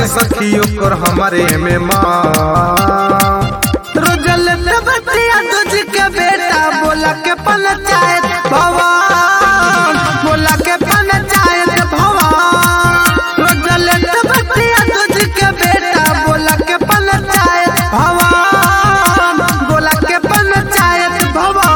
बाटे सखी ओकर हमारे में माँ रोजल में बतिया तुझ के बेटा बोला के पंचायत भवन बोला के पंचायत भवन रोजल में बतिया तुझ के बेटा बोला के पंचायत भवन बोला के पंचायत भवन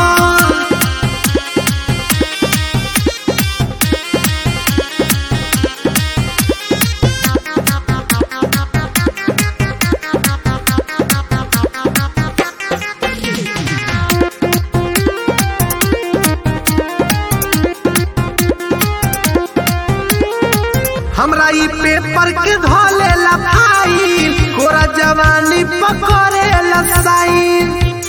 हमरा ई पेपर के धोले ला भाई कोरा जवानी पकड़े ला साइन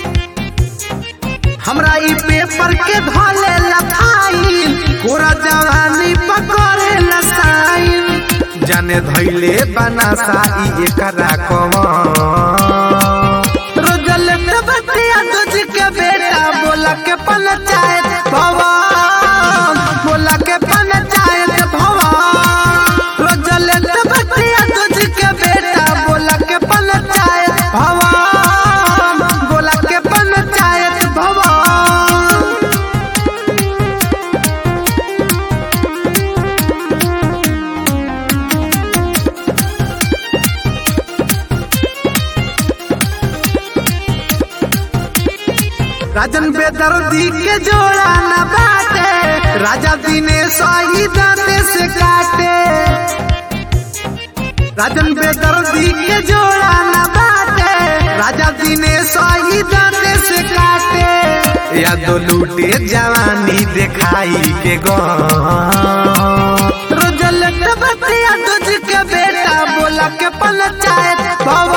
हमरा ई पेपर के धोले ला भाई कोरा जवानी पकड़े ला साइन जाने धैले बना साई एकरा कवन रोजल में बतिया तुझ के बेटा बोला के पंचायत भवन बोला के पंचायत भवन रोजल में बतिया तुझ के बेटा बोला के पंचायत भवन बोला के पंचायत भवन राजन बेदर्दी के जोड़ा न बाटे राजा दिनेश ही दांते से काटे राजन बेदर्दी के जोड़ा न बाटे राजा दिनेश ही दांते से काटे यादो लूटे जवानी देखाई के गन रोजल के बतिया तुझ के बेटा बोला के पंचायत भवन